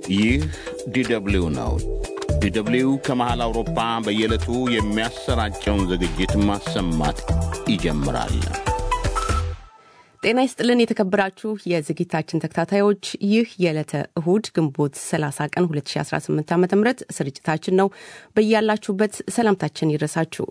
ይህ ዲደብሊው ነው። ዲደብሊው ከመሃል አውሮፓ በየዕለቱ የሚያሰራጨውን ዝግጅት ማሰማት ይጀምራል። ጤና ይስጥልን የተከበራችሁ የዝግጅታችን ተከታታዮች፣ ይህ የዕለተ እሁድ ግንቦት 30 ቀን 2018 ዓ ም ስርጭታችን ነው። በያላችሁበት ሰላምታችን ይድረሳችሁ።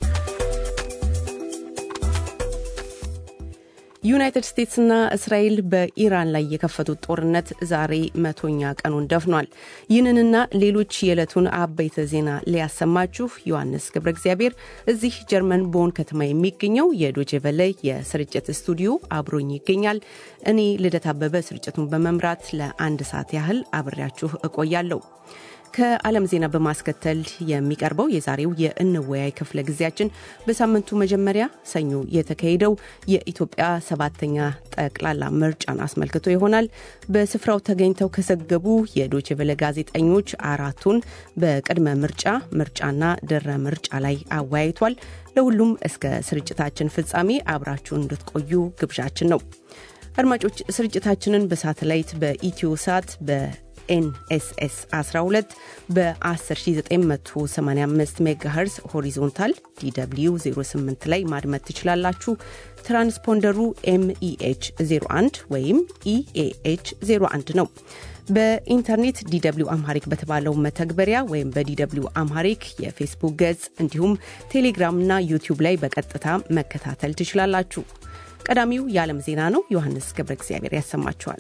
ዩናይትድ ስቴትስና እስራኤል በኢራን ላይ የከፈቱት ጦርነት ዛሬ መቶኛ ቀኑን ደፍኗል። ይህንንና ሌሎች የዕለቱን አበይተ ዜና ሊያሰማችሁ ዮሐንስ ገብረ እግዚአብሔር እዚህ ጀርመን ቦን ከተማ የሚገኘው የዶቼቨለ የስርጭት ስቱዲዮ አብሮኝ ይገኛል። እኔ ልደት አበበ ስርጭቱን በመምራት ለአንድ ሰዓት ያህል አብሬያችሁ እቆያለሁ። ከዓለም ዜና በማስከተል የሚቀርበው የዛሬው የእንወያይ ክፍለ ጊዜያችን በሳምንቱ መጀመሪያ ሰኞ የተካሄደው የኢትዮጵያ ሰባተኛ ጠቅላላ ምርጫን አስመልክቶ ይሆናል። በስፍራው ተገኝተው ከዘገቡ የዶችቨለ ጋዜጠኞች አራቱን በቅድመ ምርጫ፣ ምርጫና ድረ ምርጫ ላይ አወያይቷል። ለሁሉም እስከ ስርጭታችን ፍጻሜ አብራችሁን እንድትቆዩ ግብዣችን ነው። አድማጮች ስርጭታችንን በሳተላይት በኢትዮ ሳት በ ኤንኤስኤስ 12 በ10985 ሜጋሄርዝ ሆሪዞንታል ዲw 08 ላይ ማድመጥ ትችላላችሁ። ትራንስፖንደሩ ኤምኢኤች 01 ወይም ኢኤኤች 01 ነው። በኢንተርኔት ዲw አምሃሪክ በተባለው መተግበሪያ ወይም በዲw አምሃሪክ የፌስቡክ ገጽ እንዲሁም ቴሌግራምና ዩቲዩብ ላይ በቀጥታ መከታተል ትችላላችሁ። ቀዳሚው የዓለም ዜና ነው። ዮሐንስ ገብረ እግዚአብሔር ያሰማችኋል።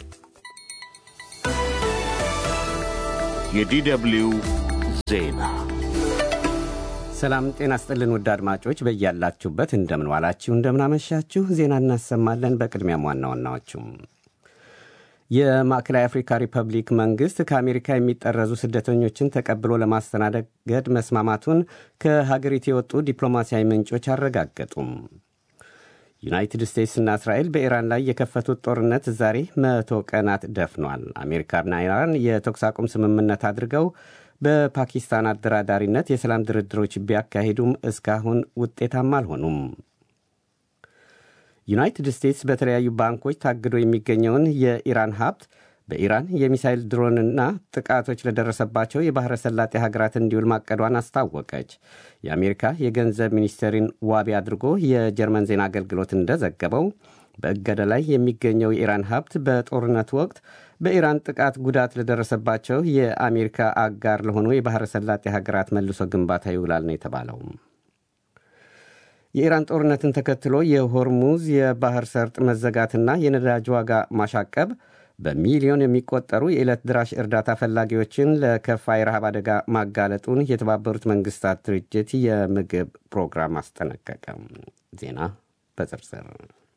የዲደብሊው ዜና ሰላም ጤና ስጥልን ውድ አድማጮች በያላችሁበት እንደምን ዋላችሁ እንደምን አመሻችሁ ዜና እናሰማለን በቅድሚያም ዋና ዋናዎቹም የማዕከላዊ አፍሪካ ሪፐብሊክ መንግሥት ከአሜሪካ የሚጠረዙ ስደተኞችን ተቀብሎ ለማስተናገድ መስማማቱን ከሀገሪቱ የወጡ ዲፕሎማሲያዊ ምንጮች አረጋገጡም ዩናይትድ ስቴትስና እስራኤል በኢራን ላይ የከፈቱት ጦርነት ዛሬ መቶ ቀናት ደፍኗል። አሜሪካና ኢራን የተኩስ አቁም ስምምነት አድርገው በፓኪስታን አደራዳሪነት የሰላም ድርድሮች ቢያካሂዱም እስካሁን ውጤታማ አልሆኑም። ዩናይትድ ስቴትስ በተለያዩ ባንኮች ታግዶ የሚገኘውን የኢራን ሀብት በኢራን የሚሳይል ድሮንና ጥቃቶች ለደረሰባቸው የባሕረ ሰላጤ ሀገራት እንዲውል ማቀዷን አስታወቀች። የአሜሪካ የገንዘብ ሚኒስቴርን ዋቢ አድርጎ የጀርመን ዜና አገልግሎት እንደዘገበው በእገዳ ላይ የሚገኘው የኢራን ሀብት በጦርነቱ ወቅት በኢራን ጥቃት ጉዳት ለደረሰባቸው የአሜሪካ አጋር ለሆኑ የባሕረ ሰላጤ ሀገራት መልሶ ግንባታ ይውላል ነው የተባለው። የኢራን ጦርነትን ተከትሎ የሆርሙዝ የባህር ሰርጥ መዘጋትና የነዳጅ ዋጋ ማሻቀብ በሚሊዮን የሚቆጠሩ የዕለት ድራሽ እርዳታ ፈላጊዎችን ለከፋ የረሃብ አደጋ ማጋለጡን የተባበሩት መንግስታት ድርጅት የምግብ ፕሮግራም አስጠነቀቀ። ዜና በዝርዝር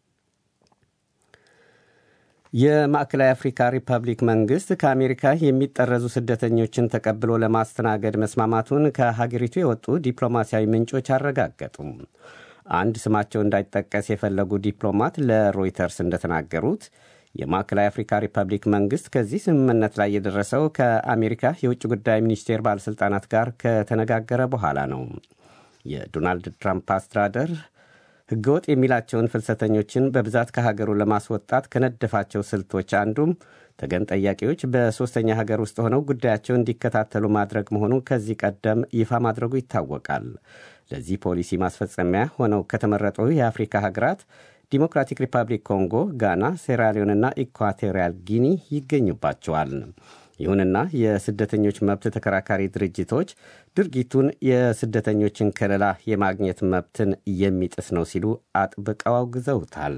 የማዕከላዊ አፍሪካ ሪፐብሊክ መንግሥት ከአሜሪካ የሚጠረዙ ስደተኞችን ተቀብሎ ለማስተናገድ መስማማቱን ከሀገሪቱ የወጡ ዲፕሎማሲያዊ ምንጮች አረጋገጡም። አንድ ስማቸው እንዳይጠቀስ የፈለጉ ዲፕሎማት ለሮይተርስ እንደተናገሩት የማዕከላዊ አፍሪካ ሪፐብሊክ መንግሥት ከዚህ ስምምነት ላይ የደረሰው ከአሜሪካ የውጭ ጉዳይ ሚኒስቴር ባለሥልጣናት ጋር ከተነጋገረ በኋላ ነው። የዶናልድ ትራምፕ አስተዳደር ሕገወጥ የሚላቸውን ፍልሰተኞችን በብዛት ከሀገሩ ለማስወጣት ከነደፋቸው ስልቶች አንዱም ተገን ጠያቂዎች በሦስተኛ ሀገር ውስጥ ሆነው ጉዳያቸውን እንዲከታተሉ ማድረግ መሆኑ ከዚህ ቀደም ይፋ ማድረጉ ይታወቃል። ለዚህ ፖሊሲ ማስፈጸሚያ ሆነው ከተመረጡ የአፍሪካ ሀገራት ዲሞክራቲክ ሪፐብሊክ ኮንጎ፣ ጋና፣ ሴራሊዮንና ኢኳቶሪያል ጊኒ ይገኙባቸዋል። ይሁንና የስደተኞች መብት ተከራካሪ ድርጅቶች ድርጊቱን የስደተኞችን ከለላ የማግኘት መብትን የሚጥስ ነው ሲሉ አጥብቀው አውግዘውታል።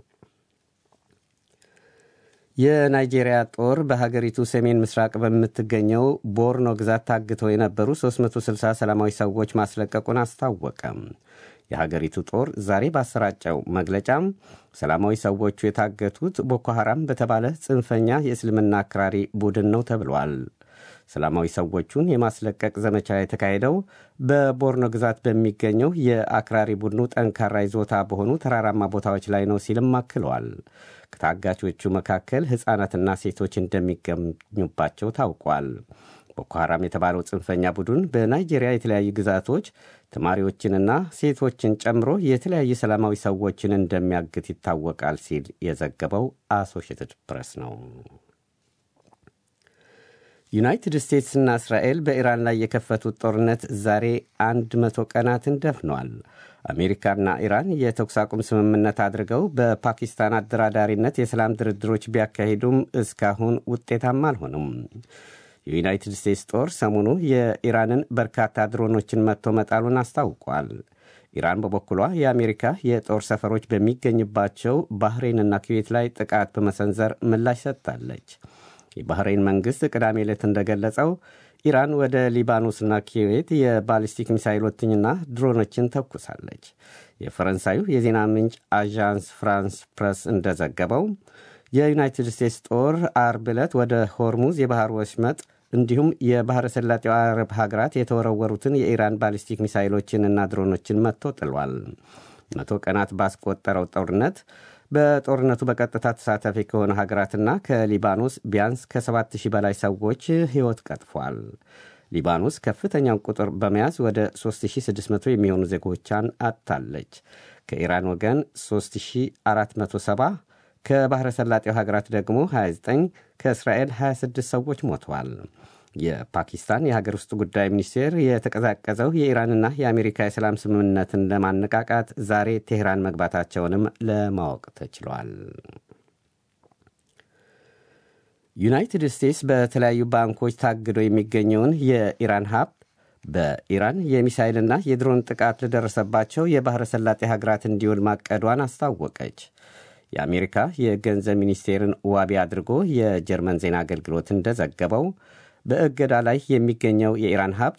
የናይጄሪያ ጦር በሀገሪቱ ሰሜን ምስራቅ በምትገኘው ቦርኖ ግዛት ታግተው የነበሩ 360 ሰላማዊ ሰዎች ማስለቀቁን አስታወቀም። የሀገሪቱ ጦር ዛሬ ባሰራጨው መግለጫም ሰላማዊ ሰዎቹ የታገቱት ቦኮ ሐራም በተባለ ጽንፈኛ የእስልምና አክራሪ ቡድን ነው ተብሏል። ሰላማዊ ሰዎቹን የማስለቀቅ ዘመቻ የተካሄደው በቦርኖ ግዛት በሚገኘው የአክራሪ ቡድኑ ጠንካራ ይዞታ በሆኑ ተራራማ ቦታዎች ላይ ነው ሲልም አክለዋል። ከታጋቾቹ መካከል ሕፃናትና ሴቶች እንደሚገኙባቸው ታውቋል። ቦኮ ሐራም የተባለው ጽንፈኛ ቡድን በናይጄሪያ የተለያዩ ግዛቶች ተማሪዎችንና ሴቶችን ጨምሮ የተለያዩ ሰላማዊ ሰዎችን እንደሚያግት ይታወቃል ሲል የዘገበው አሶሽትድ ፕሬስ ነው። ዩናይትድ ስቴትስና እስራኤል በኢራን ላይ የከፈቱት ጦርነት ዛሬ አንድ መቶ ቀናትን ደፍኗል። አሜሪካና ኢራን የተኩስ አቁም ስምምነት አድርገው በፓኪስታን አደራዳሪነት የሰላም ድርድሮች ቢያካሂዱም እስካሁን ውጤታማ አልሆኑም። የዩናይትድ ስቴትስ ጦር ሰሞኑ የኢራንን በርካታ ድሮኖችን መጥቶ መጣሉን አስታውቋል። ኢራን በበኩሏ የአሜሪካ የጦር ሰፈሮች በሚገኝባቸው ባህሬንና ኩዌት ላይ ጥቃት በመሰንዘር ምላሽ ሰጥታለች። የባህሬን መንግሥት ቅዳሜ ዕለት እንደገለጸው ኢራን ወደ ሊባኖስና ኩዌት የባሊስቲክ ሚሳይሎችንና ድሮኖችን ተኩሳለች። የፈረንሳዩ የዜና ምንጭ አዣንስ ፍራንስ ፕረስ እንደዘገበው የዩናይትድ ስቴትስ ጦር አርብ ዕለት ወደ ሆርሙዝ የባህር ወሽመጥ እንዲሁም የባሕረ ሰላጤው አረብ ሀገራት የተወረወሩትን የኢራን ባሊስቲክ ሚሳይሎችንና ድሮኖችን መጥቶ ጥሏል። መቶ ቀናት ባስቆጠረው ጦርነት በጦርነቱ በቀጥታ ተሳታፊ ከሆኑ ሀገራትና ከሊባኖስ ቢያንስ ከ7000 በላይ ሰዎች ሕይወት ቀጥፏል። ሊባኖስ ከፍተኛውን ቁጥር በመያዝ ወደ 3600 የሚሆኑ ዜጎቿን አጥታለች። ከኢራን ወገን 3470 ከባሕረ ሰላጤው ሀገራት ደግሞ 29 ከእስራኤል 26 ሰዎች ሞተዋል። የፓኪስታን የሀገር ውስጥ ጉዳይ ሚኒስቴር የተቀዛቀዘው የኢራንና የአሜሪካ የሰላም ስምምነትን ለማነቃቃት ዛሬ ቴህራን መግባታቸውንም ለማወቅ ተችሏል። ዩናይትድ ስቴትስ በተለያዩ ባንኮች ታግዶ የሚገኘውን የኢራን ሀብት በኢራን የሚሳይልና የድሮን ጥቃት ለደረሰባቸው የባሕረ ሰላጤ ሀገራት እንዲውል ማቀዷን አስታወቀች። የአሜሪካ የገንዘብ ሚኒስቴርን ዋቢ አድርጎ የጀርመን ዜና አገልግሎት እንደዘገበው በእገዳ ላይ የሚገኘው የኢራን ሀብት